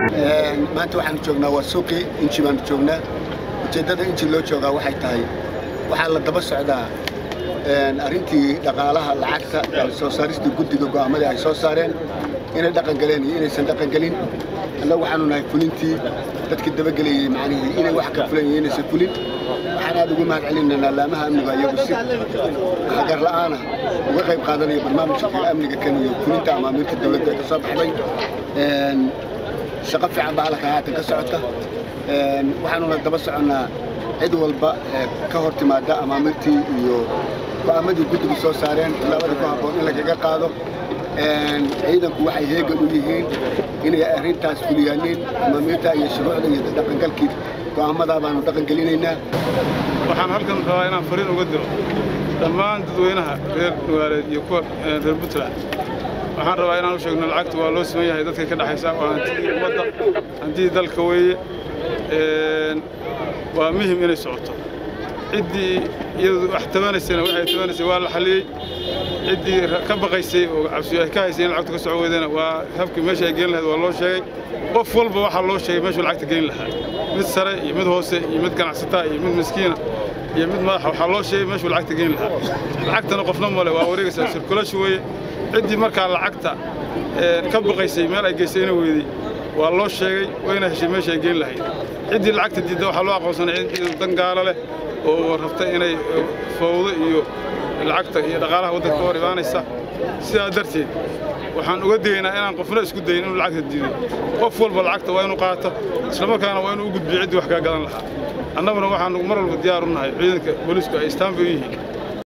maanta waxaanu joognaa waa suuqii inji baanu joognaa ujeeddada inji loo joogaa waxay tahay waxaa la daba socdaa arrintii dhaqaalaha lacagta soo saaristii guddiga go'aamadii ay soo saareen inay dhaqangaleen iyo inaysan dhaqangelin annagu waxaanu nahay fulintii dadkii dabagelayey macnihii inay wax ka fulan iyo inaysan fulin waxaan aad ugu mahad celinaynaa laamaha amniga iyagu si hagar la'aana uga qayb qaadanaya barnaamijka amniga kan iyo fulinta amaamiirta dowladda ka soo baxday shaqo fiican baa halkan haatan ka socota waxaanuna daba soconnaa cid walba ka hor timaada amaamirtii iyo go'aamadii guddigu soo saareen tilaabada ku habboon in lagaga qaado ciidanku waxay heegan u yihiin inay arrintaas fuliyaaniin amaamiirta iyo shuruucda iyo dhaqangalkii go'aamadaa baanu dhaqangelinaynaa waxaan halkan rabaa inaan fariin uga diro dhammaan dadweynaha reer nugaaleed iyo kuwa reer puntland waxaan rabaa inaan u sheegno lacagta waa loo siman yahay dadka ka dhexaysa waa hantidii ummadda hantidii dalka weeye waa muhim inay socoto ciddii iyadu wax tabanaysana waxay tabanaysay waa la xalliyey ciddii ka baqaysay oo cabsi ay ka haysay in lacagtu ka soco weydana waa habkii meesha ay geen lahayd waa loo sheegay qof walba waxaa loo sheegay meeshuu lacagta geyn lahaa mid sare iyo mid hoose iyo mid ganacsataa iyo mid miskiina iyo mid madaxa waxaa loo sheegay meeshuu lacagta geyn lahaa lacagtana qofna male waa wareegaysaa sirkulashu weeye ciddii markaa lacagta ka baqaysay meel ay geysay ina weydey waa loo sheegay wayna heshay meesha ay geyn lahayd ciddii lacagta diidda waxaa loo aqoonsanay cid dan gaalo leh oo rabta inay fawdo iyo lacagta iyo dhaqaalaha waddanka ka hor imaanaysa sidaa darteed waxaan uga digaynaa inaan qofna isku dayin inuu lacagta diido qof walba lacagta waa inuu qaato islamarkaana waa inuu u gudbiyo ciddii wax kaa gadan lahaa annaguna waxaanu mar walba diyaar u nahay ciidanka booliisku ay istaanbay u yihiin